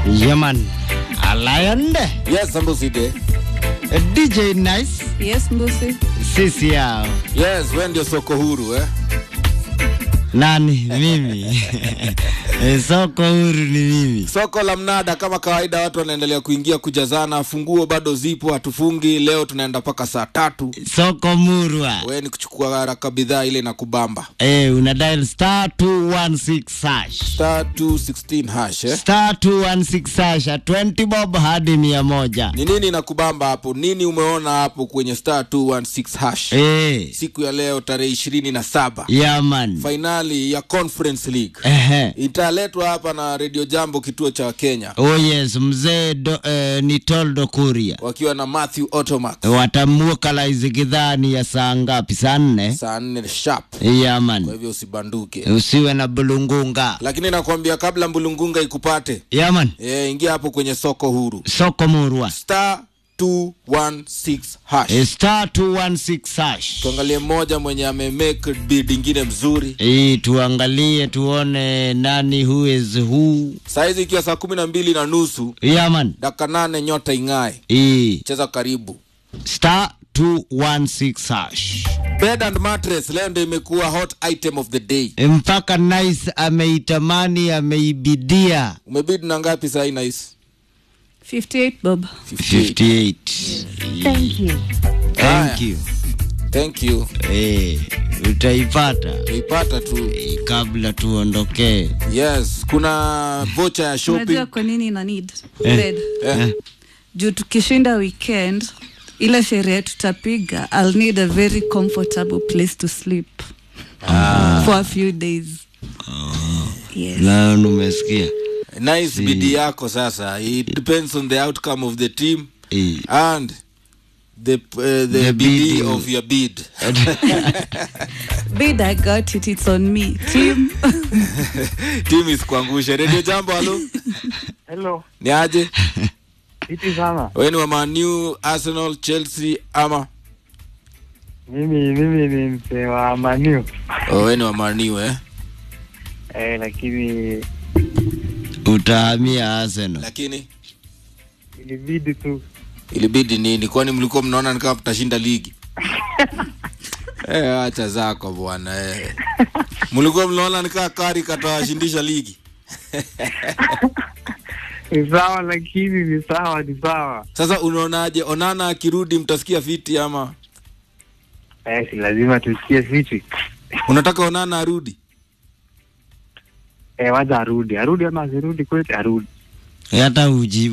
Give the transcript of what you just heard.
Yaman. Alayande. Yes, Ambuside. DJ Nice. Yes, Mbusi. Sisi yao. Yes, wewe ndio soko huru eh? Nani? Mimi. Eh, Soko huru ni mimi. Soko la mnada kama kawaida, watu wanaendelea kuingia kujazana. Funguo bado zipo, hatufungi. Leo tunaenda mpaka saa tatu. Soko murwa. Wewe ni kuchukua haraka bidhaa ile na kubamba Eh, una dial star 216 hash. star 216 hash eh? Star 216 hash. 20 bob hadi mia moja. Ni nini na kubamba hapo? Nini umeona hapo kwenye star 216 hash? Eh. Siku ya leo tarehe ishirini na saba Yaman. fainali ya Conference League Ehe. italetwa hapa na Radio Jambo, kituo cha Kenya, Oh yes, mzee do, eh, ni Toldo Kuria. wakiwa na Matthew Otomax Watamwokalize kidhani ya saa ngapi? Saa nne. saa nne sharp. Yaman. Kwa hivyo usibanduke, Usiwe na bulungunga. lakini nakwambia kabla mbulungunga ikupate, Yaman. e, ingia hapo kwenye soko huru Soko murwa. star 216 hash. Eh, Star 216 hash. Tuangalie mmoja mwenye amemake bid ingine mzuri Eh, tuangalie tuone nani who is who. saizi, ikiwa saa kumi na mbili na nusu Yaman. dakika nane nyota ing'ae, Eh, cheza karibu. star 216 hash. Bed and mattress leo ndio imekuwa hot item of the day. Mpaka Nice ameitamani ameibidia Umebid na ngapi saa hii Nice? 58 Bob. 58. Thank you. Haya. Thank you. Thank you. Eh, utaipata Tuipata tu. eh, kabla tuondokee. Yes, kuna vocha ya shopping. Unajua kwa nini ina need Eh. bed? Eh, Juu tukishinda weekend ile sherehe tutapiga, I'll need a very comfortable place to sleep for a few days. Yes. Na umesikia? nice bidi yako sasa. It depends on the outcome of the team Eh, and the uh, the, The BD bid. of your bid. Bid, I got it. It's on me. Team. team isikuangushe. Radio Jambo, halo. Hello, Ni aje? vipi sana? Wewe ni wa Man U, Arsenal, Chelsea ama Mimi mimi ni msee wa Maniu oh, wewe ni wa Man U eh? eh, lakini utahamia Arsenal. Lakini ilibidi tu ilibidi nini? Kwani mlikuwa mnaona ni kama mtashinda ligi? Eh, acha zako bwana eh. Mlikuwa mnaona ni kama kari katawashindisha ligi. ni sawa, lakini ni sawa, ni sawa Sasa unaonaje? Onana akirudi mtasikia fiti ama eh, si lazima tusikie vipi unataka Onana arudi? eh, waza arudi arudi ama asirudi kweli, arudi Hata uji